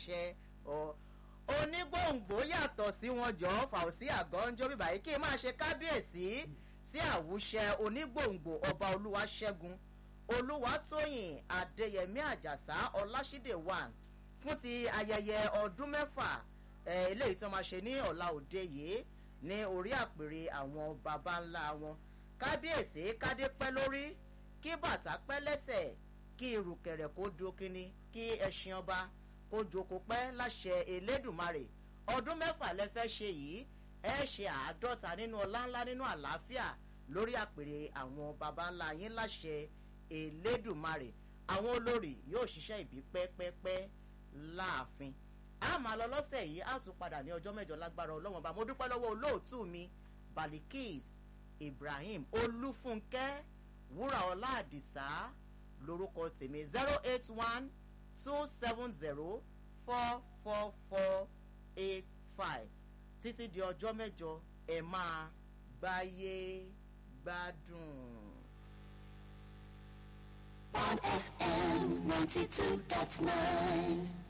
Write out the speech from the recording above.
àṣẹ ọ onígbòǹgbò yàtọ̀ sí wọn jọ fàùsí àgọ́njọ́ bíbá yìí kí n máa ṣe kábíyèsí sí àwùṣẹ onígbòǹgbò ọba olúwaṣẹ́gun olúwatóyìn adéyẹmí àjàsá ọláṣídé one fún ti ayẹyẹ ọdún mẹ́fà eléyìí tí wọ́n máa ṣe ní ọ̀la òde yìí ní orí àpèrè àwọn baba ńlá wọn kábíyèsí kádé pẹ́ lórí kí bàtà pẹ́ lẹ́sẹ̀ kí irùkẹ̀rẹ̀ kó do kínní kí ẹṣin ọba kó joko pẹ́ láṣẹ elédùnmarè ọdún mẹ́fà lẹ fẹ́ ṣe yìí ẹ ṣe àádọ́ta nínú ọlá ńlá nínú àlàáfíà lórí àpèrè àwọn baba ńlá yín láṣẹ elédùnmarè àwọn olórí yóò ṣiṣẹ́ ìbí pẹ́pẹ́pẹ́ láàfin a máa lọ lọ́sẹ̀ yìí a tún padà ní ọjọ́ mẹ́jọ lágbára ọlọ́wọ́n bá mo dúpẹ́ lọ́wọ́ olóòtú mi balikis ibrahim olúfúnkẹ́ wúràọlá àdìsá lórúkọ tèmi zero eight one two seven zero four four four eight five títí di ọjọ́ mẹ́jọ ẹ̀ máa gbáyé gbádùn. on FM 92.9.